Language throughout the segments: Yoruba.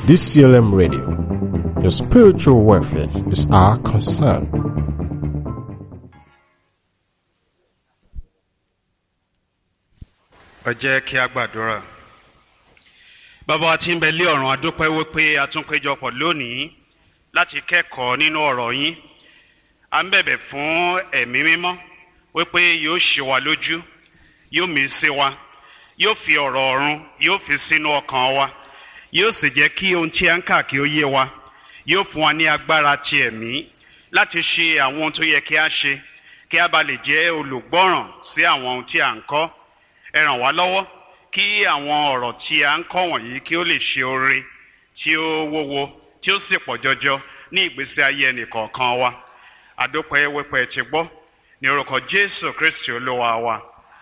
DCLM Radio. Your spiritual welfare is our concern. ẹ jẹ́ kí a gbàdúrà bàbá wa tí ń bẹ lé ọ̀run adúpẹ́ wípé a tún péjọpọ̀ lónìí láti kẹ́kọ̀ọ́ nínú ọ̀rọ̀ yín à ń bẹ̀bẹ̀ fún ẹ̀mí mímọ́ wípé yóò ṣe wa lójú yóò mí sí wa yóò fi ọ̀rọ̀ ọ̀run yóò fi sínú ọkàn wa yóò sì jẹ́ kí ohun tí a ń kà kí ó yé wa yóò fún wa ní agbára ti ẹ̀mí láti ṣe àwọn ohun tó yẹ kí a ṣe kí a bá lè jẹ́ olùgbọ́ràn sí àwọn ohun tí a ń kọ́ ẹ ràn wá lọ́wọ́ kí àwọn ọ̀rọ̀ tí a ń kọ́ wọ̀nyí kí ó lè ṣe oore tí ó wúwo tí ó sì pọ̀ jọjọ ní ìgbésí ayé ẹnìkọ̀ọ̀kan wa àdópẹ́ wípé ti gbọ́ ní orúkọ jésù kristi olúwa wa.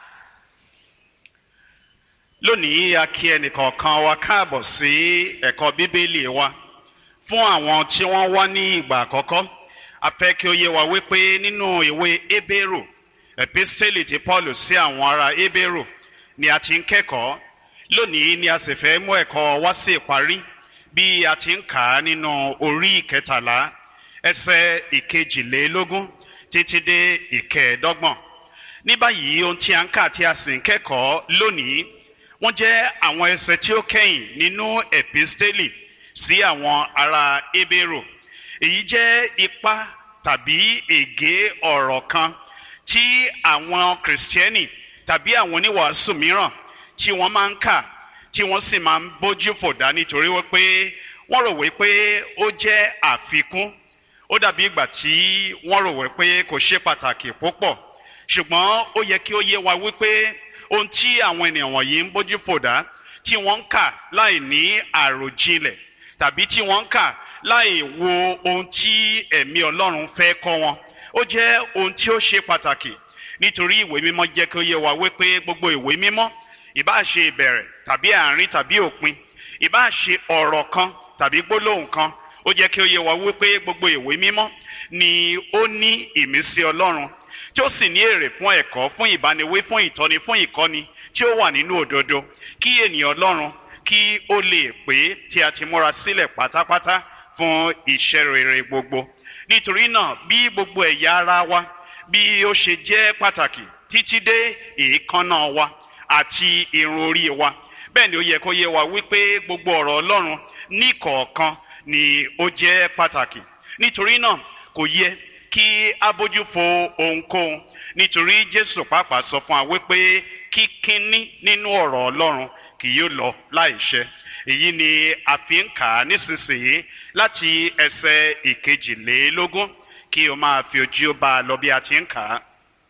lónìí a kí ẹnìkọ̀ọ̀kan wa káàbọ̀ sí ẹ̀kọ́ bíbélì wa fún àwọn tí wọ́n wá ní ìgbà àkọ́kọ́ a fẹ́ kí ó yé wa wípé nínú ìwé ebéèrò epistele ti paul sí àwọn ará ebéèrò ni a ti ń kẹ́kọ̀ọ́ lónìí ni a sì fẹ́ mú ẹ̀kọ́ wá sí ìparí bí a ti ń kà á nínú orí ìkẹtàlá ẹsẹ̀ ìkejìlélógún títí dé ìkẹẹ̀ẹ́dọ́gbọ̀n ní báyìí ohun tí a ń kà tí a sì ń kẹ́kọ̀ọ́ lónìí wọ́n jẹ́ àwọn ẹsẹ̀ tí ó kẹ́yìn nínú epistele sí àwọn ará ebéèrò èyí jẹ́ ipa tàbí ègé ọ̀rọ̀ kan tí àwọn kìrìsìtẹ́nì tàbí àwọn oníwàásù mìíràn tí wọ́n máa ń kà tí wọ́n sì máa ń bójú fòdá nítorí wípé wọ́n rò wípé ó jẹ́ àfikún ó dàbí ìgbà tí wọ́n rò wípé kò ṣe pàtàkì púpọ̀ ṣùgbọ́n ó yẹ kí ó yé wa wípé ohun tí àwọn ènìyàn wọ̀nyí ń bójú fòdá tí wọ́n ń kà láì ní àròjinlẹ̀ tàbí tí wọ́n ń kà láì wo ohun tí ẹ̀mí ọlọ́run fẹ́ kọ́ wọn ó jẹ́ ohun tí ó ṣe pàtàkì nítorí ìwé mímọ́ jẹ́ kí ó yé wa wípé gbogbo ìwé mímọ́ ìbá ṣe ìbẹ̀rẹ̀ tàbí àárín tàbí òpin ìbá ṣe ọ̀rọ̀ kan tàbí gbólóhùn kan ó jẹ́ kí ó yé wa wípé gbogbo ìwé mímọ́ ni ó ní ìmísí ọlọ́run tí ó sì ní èrè fún ẹ̀kọ́ fún ìbániwí fún ìtọ́ni fún ìkọ́ni tí ó wà nínú òdodo kí ènìyàn ọlọ́run kí ó lè pé tí a ti múra sílẹ̀ pátápátá fún iṣẹ́ rere gbogbo nítorí náà bí gbogbo ẹ̀yà ara wa bí ó ṣe jẹ́ pàtàkì títí dé èékánná wa àti irun orí wa bẹ́ẹ̀ ni ó yẹ kó yé wa wípé gbogbo ọ̀rọ̀ ọlọ́run ní kọ̀ọ̀kan ni ó jẹ́ pàtàkì nítorí náà kò yẹ kí a bójú fo ohunkóhun nítorí jésù pàápàá sọ fún wa wípé kíkíní nínú ọ̀rọ̀ ọlọ́run kì yóò lọ láìṣẹ èyí ni a fi ń kà á nísinsìnyí láti ẹsẹ̀ ìkejìlélógún kí o máa fi ojú bá a lọ bí a ti ń kà á.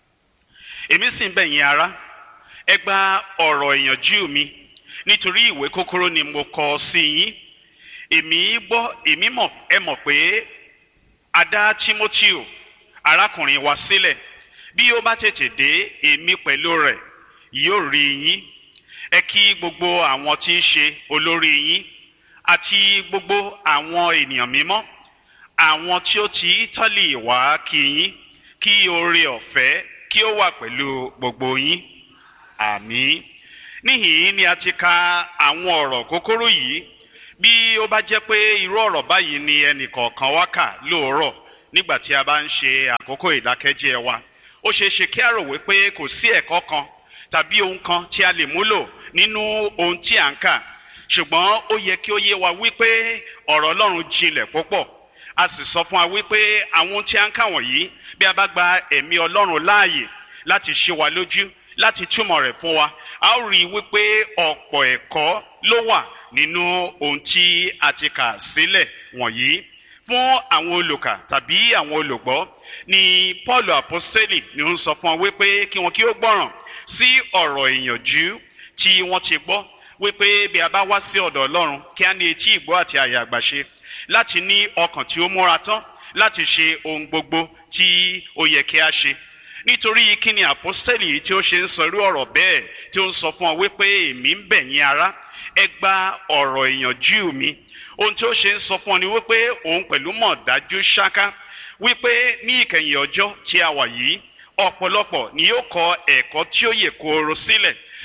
èmi sì ń bẹ̀ yín ará ẹ gba ọ̀rọ̀ ìyànjú mi nítorí ìwé kókóró ni mo kọ sí yín èmi gbọ́ èmi mọ̀ ẹ mọ̀ pé a dá timoteo arákùnrin wa sílẹ̀ bí ó bá tètè dé èmi pẹ̀lú rẹ̀ yóò rí yín ẹ kí gbogbo àwọn tí ń ṣe olórí yín àti gbogbo àwọn ènìyàn mímọ́ àwọn tí ó ti ítálì wá kí yín kí oore ọ̀fẹ́ kí ó wà pẹ̀lú gbogbo yín àmì níhìn ni a ti ka àwọn ọ̀rọ̀ kókóró yìí bí ó bá jẹ́ pé irú ọ̀rọ̀ báyìí ni ẹnìkọ̀ọ̀kan wá kà lóòrọ̀ nígbà tí a bá ń ṣe àkókò ìdákẹ́jẹ́ wa ó ṣeé ṣe kí a rò wípé kò sí ẹ̀kọ́ kan tàbí ohun kan tí a lè múlò nínú ohun tí à ń kà ṣùgbọ́n ó yẹ kí ó yé wa wípé ọ̀rọ̀ ọlọ́run jinlẹ̀ púpọ̀ a sì sọ fún wa wípé àwọn tí a ń kà wọ̀nyí bí a bá gba ẹ̀mí ọlọ́run láàyè láti ṣe wa lójú láti túmọ̀ rẹ̀ fún wa a ó rí i wípé ọ̀pọ̀ ẹ̀kọ́ ló wà nínú ohun tí a ti kà sílẹ̀ wọ̀nyí fún àwọn olùkà tàbí àwọn olùgbọ́ ni paul apostoli ni ó ń sọ fún wa wípé kí wọn kí ó gbọ́ràn sí ọ̀rọ̀ ìyànjú tí wọ́n ti gbọ́ wípé bí a bá wá sí ọ̀dọ̀ ọlọ́run kí á ní etí ìgbọ́ àti àyà àgbàṣe láti ní ọkàn tí ó múra tán láti ṣe ohun gbogbo tí ó yẹ kí a ṣe nítorí kí ni àpọ́stẹ́lì yìí tí ó ṣe ń sọ irú ọ̀rọ̀ bẹ́ẹ̀ tí ó ń sọ fún ọ wípé èmi ń bẹ̀ yín ará ẹ gba ọ̀rọ̀ ìyànjú mi ohun tí ó ṣe ń sọ fún ọ ni wípé òun pẹ̀lú mọ̀ dájú ṣáká wípé ní ìkẹyìn ọjọ́ tí a wà yìí ọ̀pọ̀lọpọ̀ ni yóò kọ ẹ̀kọ́ tí ó yè kooro sílẹ̀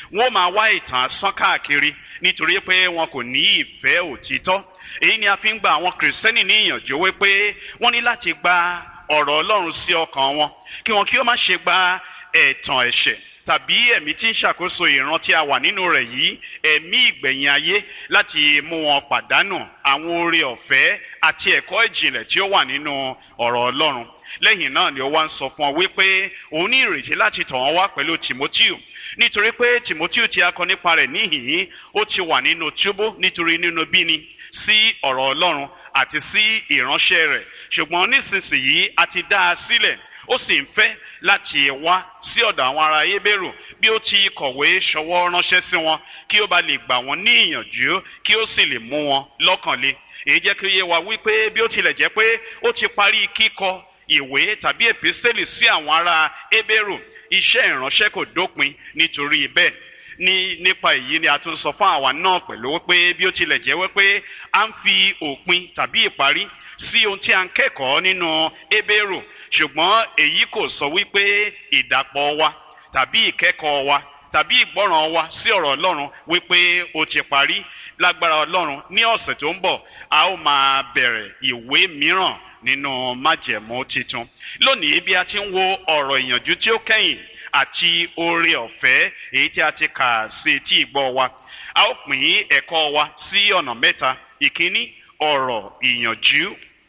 wọ́n máa wá ìtàn sán káàkiri nítorí pé wọn kò ní ìfẹ́ òtítọ́ èyí ni a fi ń gba àwọn kìrìsìtẹ́nì ní ìyànjú wípé wọ́n ní láti gba ọ̀rọ̀ ọlọ́run sí ọkàn wọn kí wọn kí ó má ṣe gba ẹ̀tàn ẹ̀ṣẹ̀ tàbí ẹ̀mí tí ń ṣàkóso ìran tí a wà nínú rẹ̀ yìí ẹ̀mí ìgbẹ̀yìn ayé láti mú wọn pàdánù àwọn oore ọ̀fẹ́ àti ẹ̀kọ́ ìjìnlẹ̀ tí ó wà nínú ọ̀rọ̀ ọlọ́run lẹ́yìn náà ni ó wá ń sọ fún ọ wípé òun ní ìrètí láti tọ̀ wọ́n wá pẹ̀lú timoteo nítorí pé timoteo tí a kọ nípa rẹ̀ níhìn-ín ó ti wà nínú túbú nítorí nínú bíni sí ọ̀rọ̀ ọlọ́run àti sí ìránṣẹ́ rẹ̀ ṣùgbọ́n nísinsìnyí a ti dá a sílẹ̀ ó sì ń fẹ́ láti wá sí ọ̀dọ̀ àwọn ará ebérù bí ó ti kọ̀wé ṣọwọ́ ránṣẹ́ sí wọn kí ó bá lè gbà wọ́n ní ìyànjú kí ó sì lè mú wọn lọ́kàn le èyí jẹ́ kí ó yé wa wípé bí ó tilẹ̀ jẹ́ pé ó ti parí kíkọ ìwé tàbí èpísẹ́lì sí àwọn ará ebérù iṣẹ́ ìránṣẹ́ kò dópin nítorí bẹ́ẹ̀ ní nípa èyí ni a tún sọ fún àwa náà pẹ̀lú wípé bí ó tilẹ̀ jẹ́ wípé a ń fi òpin tàbí ìparí sí ohun tí a ń kẹ́kọ̀ọ́ nínú ebérù ṣùgbọ́n èyí kò sọ wípé ìdàpọ̀ wa tàbí ìkẹ́kọ̀ọ́ wa tàbí ìgbọ́ràn wa sí ọ̀rọ̀ ọlọ́run wípé ó ti parí lágbára ọlọ́run ní ọ̀sẹ̀ tó ń bọ̀ a ó máa bẹ̀rẹ̀ ìwé mìíràn nínú májẹ̀mú titun lónìí bí a ti ń wo ọ̀rọ̀ ìyànjú tí ó kẹ́yìn àti oore ọ̀fẹ́ èyí tí a ti kà sí etí ìgbọ́ wa a ó pín ẹ̀kọ́ wa sí ọ̀nà mẹ́ta ìkíní ọ̀rọ̀ ìyànjú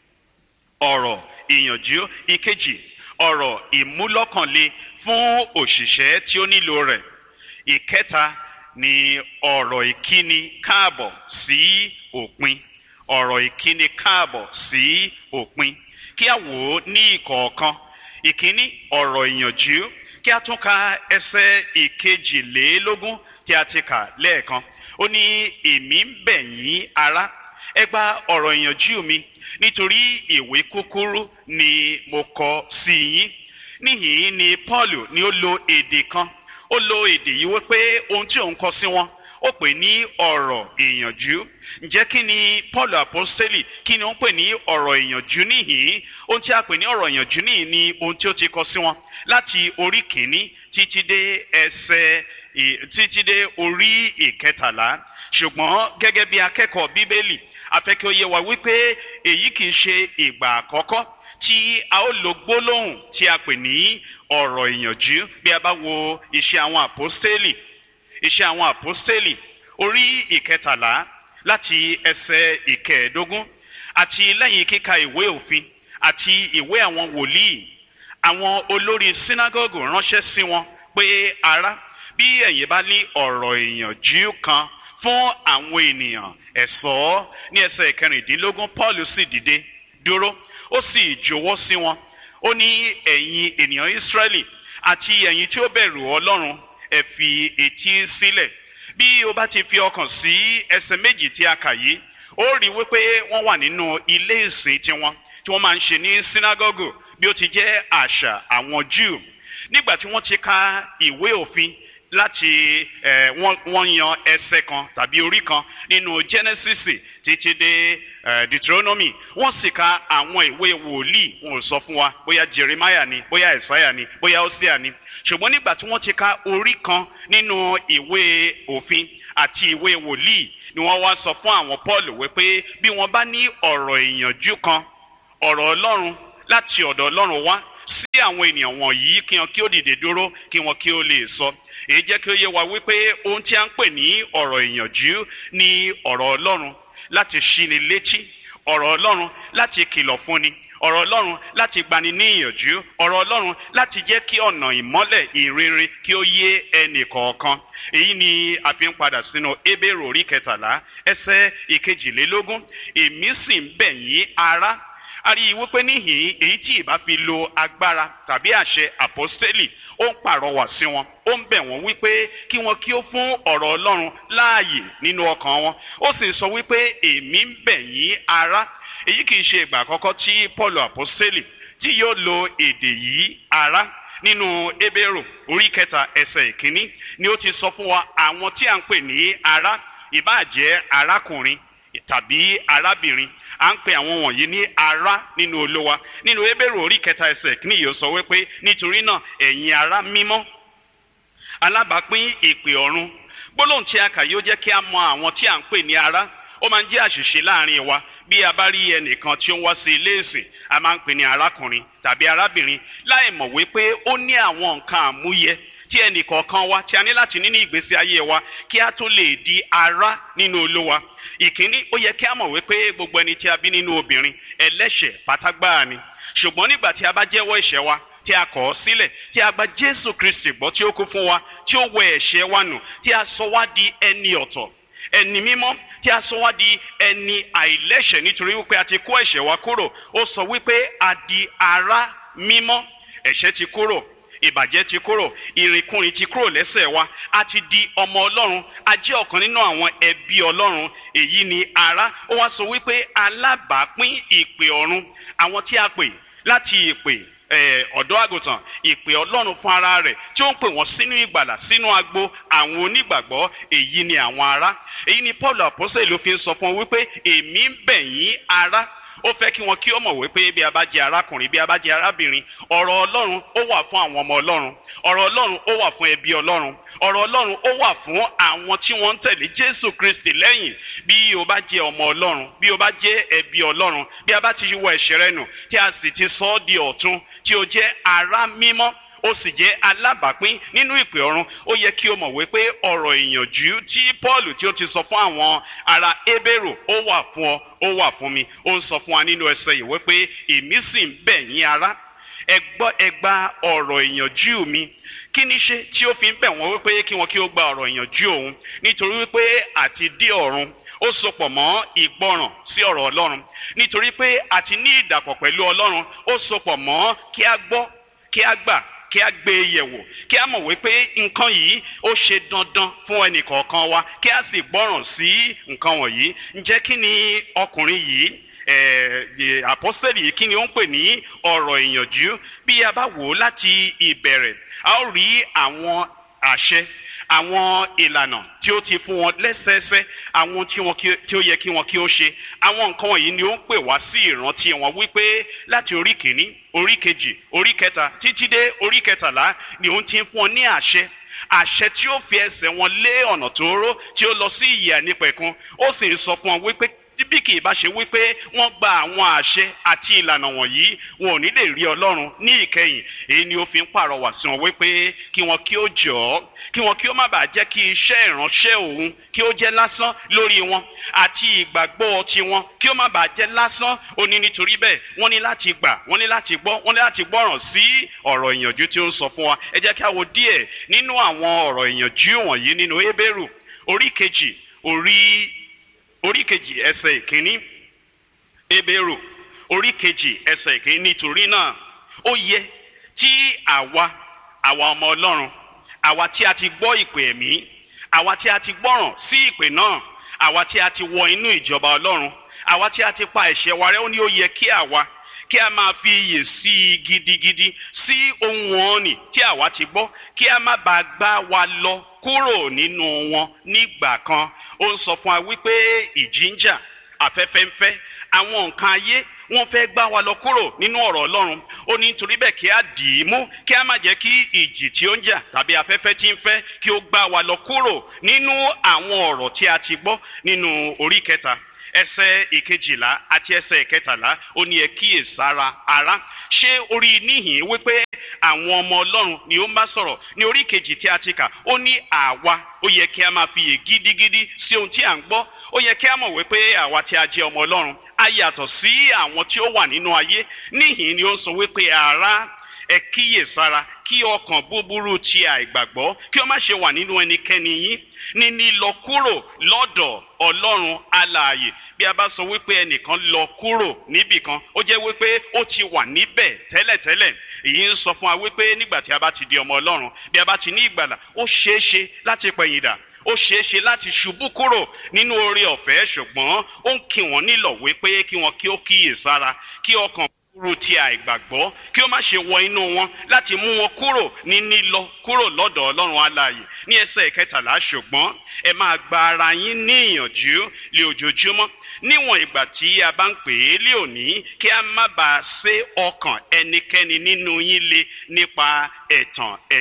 ọ̀rọ̀ ìyànjú ìkejì ọ̀rọ̀ ìmúlọ́kànle fún òṣìṣẹ́ tí ó nílò rẹ̀ ìkẹta ni ọ̀rọ̀ ìkíni káàbọ̀ sí òpin ọ̀rọ̀ ìkíni káàbọ̀ sí òpin kí a wò ó ní ìkọ̀ọ̀kan ìkíní ọ̀rọ̀ ìyànjú kí a tún ka ẹsẹ̀ ìkejìlélógún tí a ti kà lẹ́ẹ̀kan ó ní èmi ń bẹ̀ yín ará ẹ gba ọ̀rọ̀ ìyànjú mi nítorí ìwé kúkúrú ni mo kọ sí yín níhìn ni paul ni ó lo èdè kan ó lo èdè yìí wípé ohun tí òun kọ sí wọn ó pè ní ọ̀rọ̀ ìyànjú ǹjẹ́ kí ni paul apostoli kí ni ó ń pè ní ọ̀rọ̀ ìyànjú níhìn ohun tí a pè ní ọ̀rọ̀ ìyànjú níhìn ni ohun tí ó ti kọ sí wọn láti orí kìíní títí dé ẹsẹ̀ títí dé orí ìkẹtàlá ṣùgbọ́n gẹ́gẹ́ bí akẹ́kọ̀ọ́ bíbélì afẹ́kẹ́ ó yé wa wípé èyí kì í ṣe ìgbà àkọ́kọ́ tí a ó lo gbólóhùn tí a pè ní ọ̀rọ̀ ìyànjú bí a bá wo iṣẹ́ àwọn àpọ́stélì iṣẹ́ àwọn àpọ́stélì orí ìkẹtàlá láti ẹsẹ̀ ìkẹẹ̀ẹ́dógún àti lẹ́yìn kíka ìwé òfin àti ìwé àwọn wòlíì àwọn olórí sínágọ́gù ránṣẹ́ sí wọn pé ará bí ẹ̀yin bá ní ọ̀rọ̀ ìyànjú kan fún àwọn ènìyàn ẹ̀sọ́ ní ẹsẹ̀ ìkẹrìndínlógún paul sì dìde dúró ó sì jọ̀wọ́ sí wọn ó ní ẹ̀yin ènìyàn israẹli àti ẹ̀yin tí ó bẹ̀rù ọlọ́run ẹ fi etí sílẹ̀ bí o bá ti fi ọkàn sí ẹsẹ̀ méjì tí a kà yìí ó rí wípé wọ́n wà nínú ilé ìsìn tiwọn tí wọ́n máa ń ṣe ní sínágọ́gù bí ó ti jẹ́ àṣà àwọn jew nígbà tí wọ́n ti ka ìwé òfin láti ẹ wọ́n yan ẹsẹ̀ kan tàbí orí kan nínú genesis títí dé ẹ deuteronomy wọ́n sì ka àwọn ìwé wòlíì wọn ò sọ fún wa bóyá jeremiah ni bóyá isaiah ni bóyá hosea ni ṣùgbọ́n nígbà tí wọ́n ti ka orí kan nínú ìwé òfin àti ìwé wòlíì ni wọ́n wá sọ fún àwọn paul wípé bí wọ́n bá ní ọ̀rọ̀ ìyànjú kan ọ̀rọ̀ ọlọ́run láti ọ̀dọ̀ ọlọ́run wá sí àwọn ènìyàn wọ̀nyí kí wọn kí ó dìde dúró kí wọn kí ó lè sọ èyí jẹ́ kí ó yé wa wípé ohun tí a ń pè ní ọ̀rọ̀ ìyànjú ni ọ̀rọ̀ ọlọ́run láti ṣíni létí ọ̀rọ̀ ọlọ́run láti kìlọ̀ fúnni ọ̀rọ̀ ọlọ́run láti gbani ní ìyànjú ọ̀rọ̀ ọlọ́run láti jẹ́ kí ọ̀nà ìmọ́lẹ̀ ìrere kí ó yé ẹnì kọ̀ọ̀kan èyí ni a fi ń padà sínú ebèrò orí kẹtàlá ẹsẹ̀ ìkejìlélógún èmi sì ń bẹ̀ yín ará a rí i wípé níhìn èyí tí ìbá fi lo agbára tàbí àṣẹ àpọ́stélì ó ń pàrọwà sí wọn ó ń bẹ̀ wọ́n wípé kí wọ́n kí ó fún ọ̀rọ̀ ọlọ́run láàyè nínú ọkàn wọn ó sì sọ wípé èmi ń bẹ̀ yín ará èyí kì í ṣe ìgbà àkọ́kọ́ tí paul àpọ́stélì tí yóò lo èdè yìí ará nínú ebérò orí kẹta ẹsẹ̀ ìkíní ni ó ti sọ fún wa àwọn tí à ń pè ní ará ìbáà jẹ́ arákùnrin tàbí arábìnrin à ń pe àwọn wọ̀nyí ní ará nínú olówa nínú ebèrò orí kẹta ẹsẹ̀ kí nìyí ó sọ wípé nítorí náà ẹ̀yin ará mímọ́ alábàápín ìpè ọ̀run gbólóhùn tí a kà yóò jẹ́ kí a mọ àwọn tí à ń pè ní ará ó máa ń jẹ́ àṣìṣe láàrin wa bí a bá rí ẹnìkan tí ó ń wá sí ilé ìsìn a máa ń pè ní arákùnrin tàbí arábìnrin láì mọ̀ wípé ó ní àwọn nǹkan àmúyẹ tí ẹnì kọ̀ọ̀kan wa tí a ní láti ní ní ìgbésí ayé wa kí a tó lè di ará nínú olówa ìkíní ó yẹ kí a mọ̀ wípé gbogbo ẹni tí a bí nínú obìnrin ẹlẹ́ṣẹ̀ pátágbáà ni ṣùgbọ́n nígbà tí a bá jẹ́wọ́ ẹ̀ṣẹ̀ wa tí a kọ̀ ọ́ sílẹ̀ tí a gba jésù kristi gbọ́ tí ó kú fún wa tí ó wẹ ẹ̀ṣẹ̀ wa nù tí a sọ wá di ẹni ọ̀tọ̀ ẹni mímọ́ tí a sọ wá di ẹni àìlẹ́ṣẹ̀ nítorí wípé a ti kó ẹ̀ṣẹ̀ wa kúrò ó sọ wípé a di ará mímọ́ ẹ̀ṣẹ̀ ti kúrò ìbàjẹ́ ti kúrò ìrìnkúrìn ti kúrò lẹ́sẹ̀ wa a ti di ọmọ ọlọ́run a jẹ́ ọ̀kan nínú àwọn ẹbí ọlọ́run èyí ni ará ó wá sọ wípé alábàápín ìpè ọ̀run àwọn tí a pè láti ìpè ọ̀dọ́ àgùntàn ìpè ọlọ́run fún ara rẹ̀ tí ó ń pè wọ́n sínú ìgbàlà sínú agbo àwọn onígbàgbọ́ èyí ni àwọn ará èyí ni paul àpọ́sẹ̀ ló fi ń sọ fún wọn wípé èmi ń bẹ̀ yín ará ó fẹ́ kí wọn kí ó mọ̀ wípé bí a bá jẹ́ arákùnrin bí a bá jẹ́ arábìnrin ọ̀rọ̀ ọlọ́run ó wà fún àwọn ọmọ ọlọ́run ọ̀rọ̀ ọlọ́run ó wà fún ẹbí ọlọ́run ọ̀rọ̀ ọlọ́run ó wà fún àwọn tí wọ́n ń tẹ̀lé jésù kristi lẹ́yìn bí o bá jẹ́ ọmọ ọlọ́run bí o bá jẹ́ ẹbí ọlọ́run bí a bá ti wọ ẹ̀ṣẹ̀ rẹ nù tí a sì ti sọ ọ́ di ọ̀tun tí o jẹ́ ará mímọ́ ó sì jẹ́ alábàápín nínú ìpè ọ̀run ó yẹ kí o mọ̀ wípé ọ̀rọ̀ ìyànjú tí paul tí ó ti sọ fún àwọn ará ebérò ó wà fún ọ ó wà fún mi ó ń sọ fún wa nínú ẹsẹ̀ yìí wípé èmi sì ń bẹ̀ yín ará ẹ gbọ́ ẹ gba ọ̀rọ̀ ìyànjú mi kí ni ṣe tí ó fi ń bẹ̀ wọ́n wípé kí wọ́n kí ó gba ọ̀rọ̀ ìyànjú òun nítorí wípé àti dé ọ̀run ó sopọ̀ mọ́ ìgbọràn sí ọ̀rọ̀ ọlọ́run nítorí pé àti ní ìdàpọ̀ pẹ̀lú ọlọ́run ó sopọ̀ mọ́ kí a gbọ́ kí a gbà kí a gbé e yẹ̀wò kí a mọ̀ wípé nǹkan yìí ó ṣe dandan fún ẹnì kọ̀ọ̀kan wa kí a sì gbọ́ràn sí nǹkan wọ̀nyí ǹjẹ́ kí ni ọkùnrin yìí àpọ́sẹ̀lì yìí kí ni ó ń pè ní ọ̀rọ̀ ìyànjú bí a bá wò ó láti ìbẹ̀rẹ̀ a ó rí àwọn àṣẹ àwọn ìlànà tí ó ti fún wọn lẹ́sẹẹsẹ àwọn tí wọn tí ó yẹ kí wọn kí ó ṣe àwọn nǹkan wọ̀nyí ni ó ń pè wá sí ìrántí wọn wípé láti orí kìíní orí kejì orí kẹta títí dé orí kẹtàlá ni òun ti ń fún wọn ní àṣẹ àṣẹ tí ó fi ẹsẹ̀ wọn lé ọ̀nà tóóró tí ó lọ sí ìyè ànípẹ̀kun ó sì ń sọ fún wọn wípé bí kì í bá ṣe wípé wọ́n gba àwọn àṣẹ àti ìlànà wọ̀nyí wọn ò ní lè rí ọlọ́run ní ìkẹyìn èyí ni ó fi ń pàrọwà sí wọn wípé kí wọn kí ó jọ ọ́ kí wọn kí ó má bàa jẹ́ kí iṣẹ́ ìránṣẹ́ òun kí ó jẹ́ lásán lórí wọn àti ìgbàgbọ́ tiwọn kí ó má bàa jẹ́ lásán ó ní nítorí bẹ́ẹ̀ wọ́n ní láti gbà wọ́n ní láti gbọ́ wọ́n ní láti gbọ́ràn sí ọ̀rọ̀ ìyànjú tí ó ń sọ fún wa ẹ jẹ́ kí a wo díẹ̀ nínú àwọn ọ̀rọ̀ ìyànjú wọ̀nyí nínú Hébérù orí kejì orí orí kejì ẹsẹ̀ ìkíní ebèrò orí kejì ẹsẹ̀ ìkíní nítorí náà ó yẹ tí àwa àwa ọmọ ọlọ́run àwa tí a ti gbọ́ ìpè ẹ̀mí àwa tí a ti gbọ́ràn sí ìpè náà àwa tí a ti wọ inú ìjọba ọlọ́run àwa tí a ti pa ẹ̀ṣẹ̀ wa rẹ́ ó ní ó yẹ kí àwa kí a máa fi iyè sí i gidigidi sí ohun ọ̀nì tí àwa ti gbọ́ kí a má bàa gbá wa lọ kúrò nínú wọn nígbà kan ó ń sọ fún wa wípé ìjìnjà afẹ́fẹ́ ń fẹ́ àwọn nǹkan ayé wọ́n fẹ́ gbá wa lọ kúrò nínú ọ̀rọ̀ ọlọ́run ó ní nítorí bẹ́ẹ̀ kí a dì í mú kí a má jẹ́ kí ìjì tí ó ń jà tàbí afẹ́fẹ́ tí ń fẹ́ kí ó gbá wa lọ kúrò nínú àwọn ọ̀rọ̀ tí a ti gbọ́ nínú orí kẹta ẹsẹ̀ ìkejìlá àti ẹsẹ̀ ìkẹtàlá ó ní ẹ kíyèsára ara ṣé orí níhìn wípé àwọn ọmọ ọlọ́run ni ó ń bá sọ̀rọ̀ ní orí kejì tí a ti kà ó ní àwa ó yẹ kí a máa fiyè gidigidi sí ohun tí à ń gbọ́ ó yẹ kí a mọ̀ wípé àwa tí a jẹ́ ọmọ ọlọ́run a yàtọ̀ sí àwọn tí ó wà nínú ayé níhìn ni ó ń sọ wípé ara ẹ kíyèsára kí ọkàn búburú ti àìgbàgbọ́ kí ó má ṣe wà nínú ẹnikẹ́ni yín níní lọ kúrò lọ́dọ̀ ọlọ́run alààyè bí a bá sọ wípé ẹnìkan lọ kúrò níbìkan ó jẹ́ wípé ó ti wà níbẹ̀ tẹ́lẹ̀tẹ́lẹ̀ èyí ń sọ fún wa wípé nígbà tí a bá ti di ọmọ ọlọ́run bí a bá ti ní ìgbàlà ó ṣeé ṣe láti pẹ̀yìndà ó ṣeé ṣe láti ṣubú kúrò nínú oore ọ̀fẹ́ ṣùgbọ́n ó ń kí wọ́n nílọ̀ wípé kí wọ́n kí ó kíyèsára kí ọkàn kúrò tí àìgbàgbọ́ kí ó má ṣe wọ inú wọn láti mú wọn kúrò ní nílọ kúrò lọ́dọ̀ ọlọ́run alààyè ní ẹsẹ̀ ìkẹtàlá ṣùgbọ́n ẹ máa gba ara yín ní ìyànjú lé ojoojúmọ́ níwọ̀n ìgbà tí a bá ń pè é lé òní kí a má bàa sé ọkàn ẹnikẹ́ni nínú yín le nípa ẹ̀tàn ẹ̀ṣẹ̀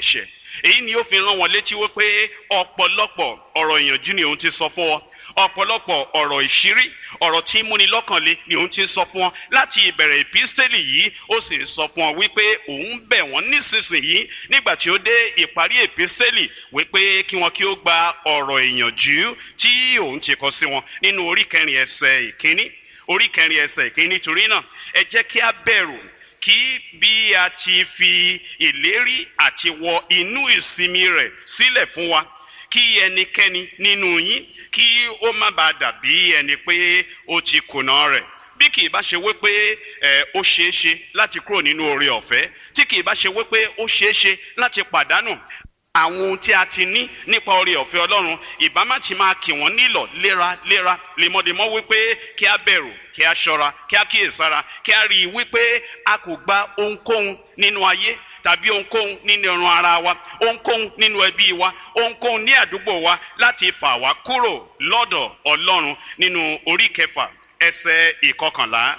èyí ni ó fi rán wọn létí wípé ọ̀pọ̀lọpọ̀ ọ̀rọ̀ ìyànjú ni òun ti sọ fún wọn ọ̀pọ̀lọpọ̀ ọ̀rọ̀ ìṣírí ọ̀rọ̀ tí múni lọ́kànlé ni òun ti sọ fún wọn láti ìbẹ̀rẹ̀ ìpísítẹ́lì yìí ó sì ń sọ fún wọn wípé òun bẹ̀ wọ́n nísinsìnyí nígbà tí ó dé ìparí ìpísítẹ́lì wípé kí wọn kí ó gba ọ̀rọ̀ ìyànjú tí òun ti kọ sí wọn nínú orí kẹrin ẹsẹ̀ ìkíní orí kẹrin ẹsẹ̀ ìkíní nítorí náà ẹ jẹ́ kí a bẹ̀rù kí bí a ti fi ìlérí àti wọ inú ìsinmi rẹ̀ sílẹ̀ fún wa kí ẹnikẹ́ni nínú yín kí ó má bàa dàbí ẹni pé ó ti kùnà rẹ̀ bí kì í bá ṣe wípé ẹ ó ṣeé ṣe láti kúrò nínú oore ọ̀fẹ́ tí kì í bá ṣe wípé ó ṣeé ṣe láti pàdánù àwọn ohun tí a ti ní nípa oore ọ̀fẹ́ ọlọ́run ìbámá ti máa kì wọ́n nílọ̀ léraléra lemọ́demọ́ wípé kí a bẹ̀rù kí a ṣọ́ra kí a kíyèsára kí a rí i wípé a kò gba ohunkóhun nínú ayé tàbí ohunkóhun nínú ẹran ara wa ohunkóhun nínú ẹbí wa ohunkóhun ní àdúgbò wa láti fà wá kúrò lọ́dọ̀ ọlọ́run nínú orí kẹfà ẹsẹ̀ ìkọkànlá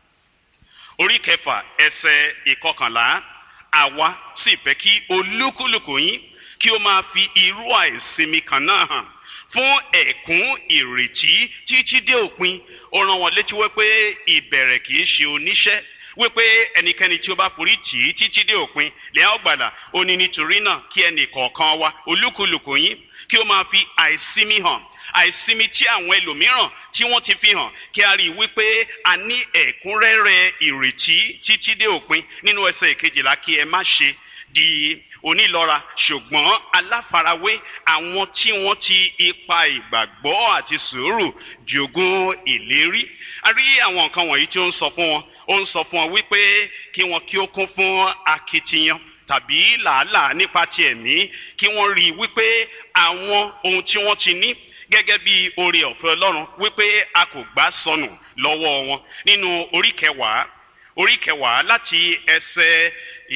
orí kẹfà ẹsẹ̀ ìkọkànlá àwa sì fẹ́ kí olúkúlùkù yín kí ó máa fi irú àìsinmi kan náà hàn fún ẹ̀kún ìrètí títí dé òpin ó rán wọn létí wípé ìbẹ̀rẹ̀ kì í ṣe oníṣẹ́ wípé ẹnikẹ́ni tí ó bá forí tì í títí dé òpin lẹ́yìn ọ̀gbàlà ó ní nítorí náà kí ẹnì kọ̀ọ̀kan wa olúkúlùkù yín kí ó máa fi àìsinmi hàn àìsinmi tí àwọn ẹlòmíràn tí wọ́n ti fi hàn kí a rí i wípé a ní ẹ̀kúnrẹ́rẹ́ ìrètí títí dé òpin nínú ẹsẹ̀ ìkejìlá kí ẹ má ṣe di onílọ́ra ṣùgbọ́n aláfarawé àwọn tí wọ́n ti ipa ìgbàgbọ́ àti sùúrù jogún ìlérí a rí àwọn nǹkan wọ̀nyí tí ó ń sọ fún wọn ó ń sọ fún wọn wípé kí wọn kí ó kún fún akitiyan tàbí làálàá nípa ti ẹ̀mí kí wọ́n rí i wípé àwọn ohun tí wọ́n ti ní gẹ́gẹ́ bí oore ọ̀fẹ́ ọlọ́run wípé a kò gbà sọnù lọ́wọ́ wọn nínú orí kẹwàá orí kẹwàá láti ẹsẹ̀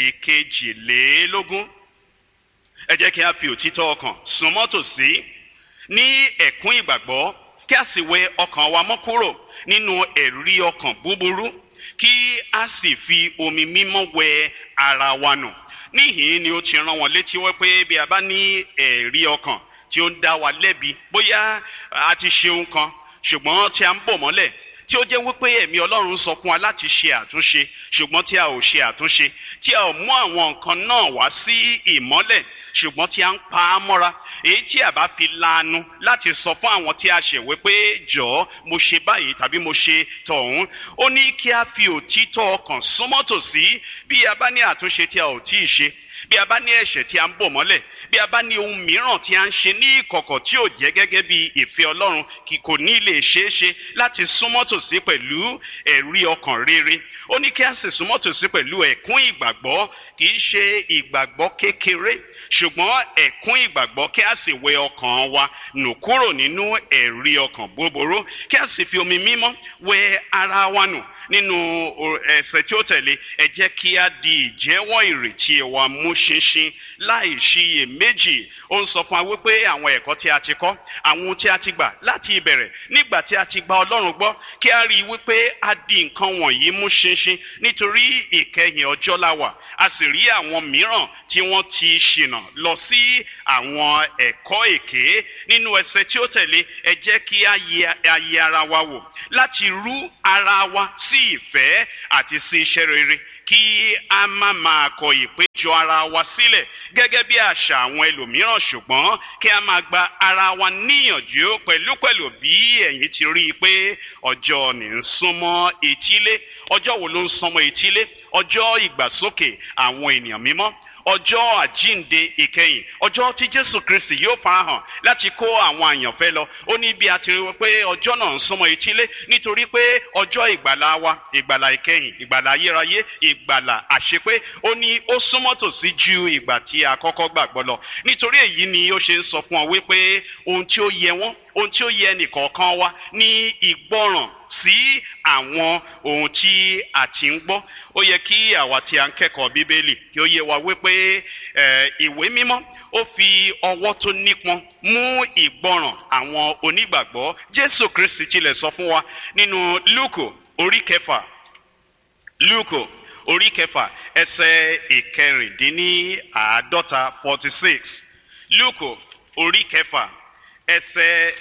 ìkejìlélógún ẹ jẹ́ kí a fi òtítọ́ ọkàn súnmọ́ tòsí ní ẹ̀kún ìgbàgbọ́ kí a sì wẹ ọkàn wa mọ́ kúrò nínú ẹ̀rí ọkàn búburú kí a sì fi omi mímọ́ wẹ ara wa nù níhìn ni ó ti rán wọn létí wípé bí a bá ní ẹ̀rí ọkàn tí ó ń dá wa lẹ́bi bóyá a ti ṣe ohun kan ṣùgbọ́n tí a ń bò mọ́lẹ̀ tí ó jẹ́ wípé ẹ̀mí ọlọ́run sọ fún wa láti ṣe àtúnṣe ṣùgbọ́n tí a ò ṣe àtúnṣe tí a ò mú àwọn nǹkan náà wá sí ìmọ́lẹ̀ ṣùgbọ́n tí a ń pa á mọ́ra èyí tí a bá fi lanu láti sọ fún àwọn tí a ṣèwé pé jọ̀ọ́ mo ṣe báyìí tàbí mo ṣe tọ̀hún ó ní kí a fi òtítọ́ ọkàn súnmọ́ tòsí bí a bá ní àtúnṣe tí a ò tí ì ṣe bí a bá ní ẹ̀ṣẹ̀ tí a ń bò mọ́lẹ̀ bí a bá ní ohun mìíràn tí a ń ṣe ní ìkọ̀kọ̀ tí ò jẹ́ gẹ́gẹ́ bí ìfẹ́ ọlọ́run kì kò ní lè ṣeé ṣe láti súnmọ́ tòsí pẹ̀lú ẹ̀rí ọkàn rere ó ní kí a sì súnmọ́ tòsí pẹ̀lú ẹ̀kún ìgbàgbọ́ kì í ṣe ìgbàgbọ́ kékeré ṣùgbọ́n ẹ̀kún ìgbàgbọ́ kí a sì wẹ ọkàn wa nù kúrò nínú ẹ̀rí ọkàn búburú kí a sì fi omi mímọ́ wẹ ara wa nù nínú ẹsẹ̀ tí ó tẹ̀lé ẹ jẹ́ kí a di ìjẹ́wọ́ ìrètí wa mú ṣinṣin láì ṣiyè méjì ó ń sọ fún wa wípé àwọn ẹ̀kọ́ tí a ti kọ́ àwọn ohun tí a ti gbà láti ìbẹ̀rẹ̀ nígbà tí a ti gba ọlọ́run gbọ́ kí a rí i wípé a di nǹkan wọ̀nyí mú ṣinṣin nítorí ìkẹyìn ọjọ́ la wà a sì rí àwọn mìíràn tí wọ́n ti ṣìnà lọ sí àwọn ẹ̀kọ́ èké nínú ẹsẹ̀ tí ó tẹ̀lé ẹ jẹ́ kí a yẹ ara wa wò láti rú ara wa sí ìfẹ́ àti sí iṣẹ́ rere kí a má máa kọ ìpéjọ ara wa sílẹ̀ gẹ́gẹ́ bí àṣà àwọn ẹlòmíràn ṣùgbọ́n kí a máa gba ara wa níyànjú pẹ̀lúpẹ̀lú bí ẹ̀yin ti rí i pé ọjọ́ ní ń súnmọ́ etílé ọjọ́ wo ló ń súnmọ́ etílé ọjọ́ ìgbàsókè àwọn ènìyàn mímọ́ ọjọ́ àjínde ìkẹyìn ọjọ́ tí jésù kristi yóò farahàn láti kó àwọn àyànfẹ́ lọ ó ní bí a ti rí pé ọjọ́ náà ń súnmọ́ etílé nítorí pé ọjọ́ ìgbàlá wa ìgbàlá ìkẹyìn ìgbàlá ayérayé ìgbàlá àṣepé ó ní ó súnmọ́ tòsí ju ìgbà tí a kọ́kọ́ gbàgbọ́ lọ nítorí èyí ni ó ṣe ń sọ fún ọ wípé ohun tí ó yẹ wọ́n ohun tí ó yẹ nìkọ̀ọ̀kan wa ní ìgbọràn sí àwọn ohun tí a ti ń gbọ́ ó yẹ kí àwa tí a ń kẹ́kọ̀ọ́ bíbélì kí ó yẹ wa wípé ìwé mímọ́ ó fi ọwọ́ tó nípọn mú ìgbọràn àwọn onígbàgbọ́ jésù kristi tilẹ̀ sọ fún wa nínú lúkò orí kẹfà lúkò orí kẹfà ẹsẹ̀ ìkẹrìndínláàádọ́ta forty six luke orí kẹfà ẹsẹ̀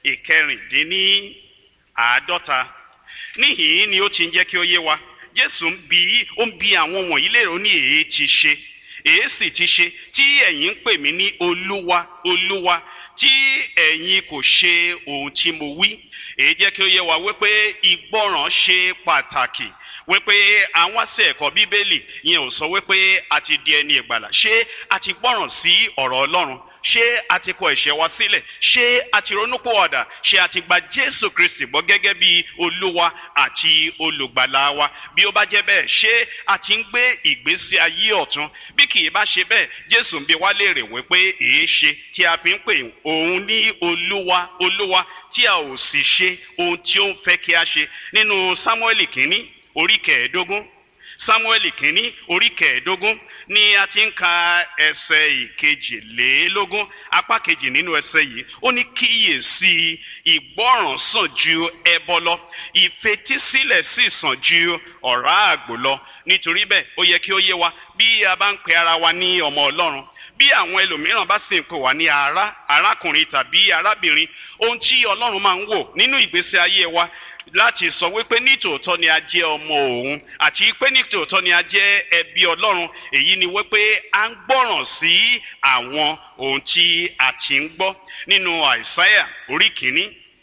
ìkẹrìndínláàádọ́ta níhìn ni ó ti ń jẹ́ kí ó yé wa jésù ń bi ó ń bi àwọn wọ̀nyí lérò ó ní èé ti ṣe èé sì ti ṣe tí ẹ̀yin ń pè mí ní olúwa olúwa tí ẹ̀yin kò ṣe ohun tí mo wí èyí jẹ́ kí ó yé wa wípé ìgbọràn ṣe pàtàkì wípé àwọn àṣẹ ẹ̀kọ́ bíbélì yẹn ò sọ wípé a ti di ẹni ìgbàlà ṣé a ti gbọ́ràn sí ọ̀rọ̀ ọlọ́run ṣé a ti kọ ẹ̀ṣẹ̀ wa sílẹ̀ ṣé a ti ronúpìwàdà ṣé a ti gba jésù kristi gbọ́ gẹ́gẹ́ bí olúwa àti olùgbàlà wa bí ó bá jẹ́ bẹ́ẹ̀ ṣé a ti ń gbé ìgbésí ayé ọ̀tun bí kì í bá ṣe bẹ́ẹ̀ jésù ń bi wá léèrè wípé èé ṣe tí a fi ń pè òun ní olúwa olúwa tí a ò sì ṣe ohun tí ó ń fẹ́ kí a ṣe nínú sámúẹ́lì kínní orí kẹẹ̀ẹ́dógún samuel kínní orí kẹẹ̀ẹ́dógún ni a ti ń ka ẹsẹ̀ ìkejìlélógún apá kejì nínú ẹsẹ̀ yìí ó ní kíyèsí ìgbọ́ràn sàn ju ẹbọ lọ ìfetísílẹ̀ sì sàn ju ọ̀rá àgbò lọ nítorí bẹ́ẹ̀ ó yẹ kí ó yé wa bí a bá ń pe ara wa ní ọmọ ọlọ́run bí àwọn ẹlòmíràn bá sì ń pè wá ní ará arákùnrin tàbí arábìnrin ohun tí ọlọ́run máa ń wò nínú ìgbésí ayé wa láti sọ wípé nítòótọ́ ni a jẹ́ ọmọ òun àti pé nítòótọ́ ni a jẹ́ ẹbí ọlọ́run èyí ni wípé a ń gbọ́ràn sí àwọn ohun tí a ti ń gbọ́ nínú àìsáyà orí kìíní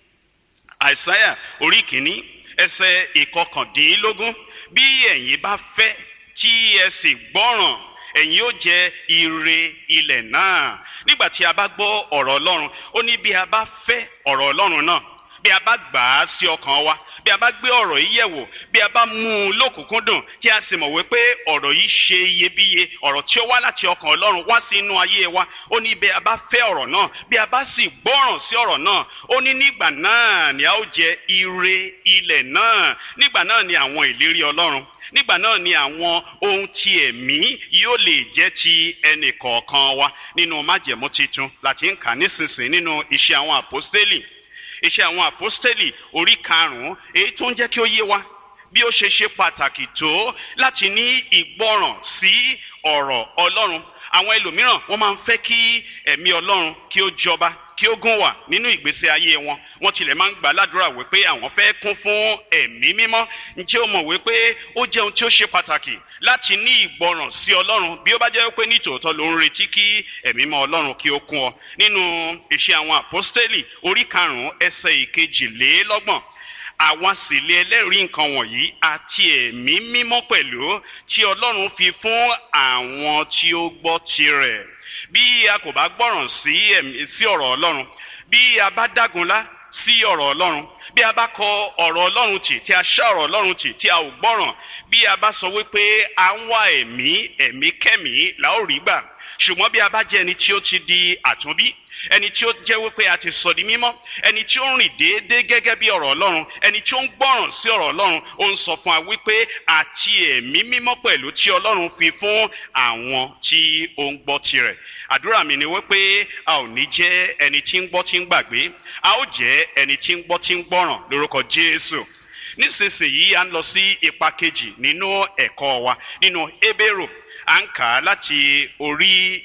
àìsáyà orí kìíní ẹsẹ̀ ìkọkàndínlógún bí ẹ̀yin bá fẹ́ tí ẹ sì gbọ́ràn ẹ̀yin ó jẹ ire ilẹ̀ náà nígbà tí a bá gbọ́ ọ̀rọ̀ ọlọ́run ó ní bí a bá fẹ́ ọ̀rọ̀ ọlọ́run náà bí a bá gbà á sí ọkàn wa bí a bá gbé ọ̀rọ̀ yìí yẹ̀wò bí a bá mú un lókùnkúndùn tí a sì mọ̀ wípé ọ̀rọ̀ yìí ṣe iyebíye ọ̀rọ̀ tí ó wá láti ọkàn ọlọ́run wá sí inú ayé wa ó ní bí a bá fẹ́ ọ̀rọ̀ náà bí a bá sì gbọ́ràn sí ọ̀rọ̀ náà ó ní nígbà náà ni a ó jẹ ire ilẹ̀ náà nígbà náà ni àwọn ìlérí ọlọ́run nígbà náà ni àwọn ohun ti ẹ̀mí yóò lè jẹ́ ti ẹnì kọ̀ọ̀kan wa nínú májẹ̀mú titun láti ń kà nísinsìnyí nínú iṣẹ́ àwọn àpọ́stélì iṣẹ́ àwọn àpọ́stélì orí karùn-ún èyí tó ń jẹ́ kí ó yé wa bí ó ṣe ṣe pàtàkì tó láti ní ìgbọràn sí ọ̀rọ̀ ọlọ́run àwọn ẹlòmíràn wọ́n máa ń fẹ́ kí ẹ̀mí ọlọ́run kí ó jọba kí ó gún wà nínú ìgbésí ayé wọn wọ́n tilẹ̀ máa ń gbà ládùúrà wípé àwọn fẹ́ kún fún ẹ̀mí mímọ́ ǹjẹ́ o mọ̀ wípé ó jẹ́ ohun tí ó ṣe pàtàkì láti ní ìgbọràn sí ọlọ́run bí ó bá jẹ́ pé ní tòótọ́ ló ń retí kí ẹ̀mí mọ́ ọlọ́run kí ó kún ọ nínú iṣẹ́ àwọn àpọ́stélì orí karùn-ún ẹsẹ̀ ìkejìlélọ́gbọ̀n àwa sì lé ẹlẹ́rìí nǹkan wọ̀nyí àti ẹ̀mí mímọ́ pẹ̀lú tí ọlọ́run fi fún àwọn tí ó gbọ́ tirẹ̀ bí a kò bá gbọ́ràn sí ẹ̀mí sí ọ̀rọ̀ ọlọ́run bí a bá dágunlá sí ọ̀rọ̀ ọlọ́run bí a bá kọ ọ̀rọ̀ ọlọ́run tì tí a ṣá ọ̀rọ̀ ọlọ́run tì tí a ò gbọ́ràn bí a bá sọ wípé à ń wá ẹ̀mí ẹ̀mí kẹ́mí là ó rí gbà ṣùgbọ́n bí a bá jẹ́ ẹni tí ó ti di àtúnbí ẹni tí ó jẹ́ wípé a ti sọ di mímọ́ ẹni tí ó ń rìn déédéé gẹ́gẹ́ bí ọ̀rọ̀ ọlọ́run ẹni tí ó ń gbọ́ràn sí ọ̀rọ̀ ọlọ́run ó ń sọ fún wa wípé àti ẹ̀mí mímọ́ pẹ̀lú tí ọlọ́run fi fún àwọn tí ó ń gbọ́ tirẹ̀ àdúrà mi ni wípé a ò ní jẹ́ ẹni tí ń gbọ́ tí ń gbàgbé a ó jẹ́ ẹni tí ń gbọ́ tí ń gbọ́ràn lórúkọ jésù nísinsìnyí à ń lọ sí ipa kejì nínú ẹ̀kọ́ wa nínú Hébérù à ń kà á láti orí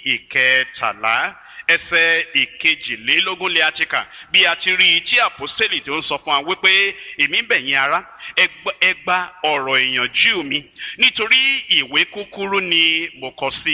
ìkẹtàlá ẹsẹ̀ ìkejìlélógún lé àti kà bí a ti rí i tí àpọ́stélì tó ń sọ fún wa wípé èmi ń bẹ̀ yín ará ẹ gba ọ̀rọ̀ ìyànjú mi nítorí ìwé kúkúrú ni mo kọ sí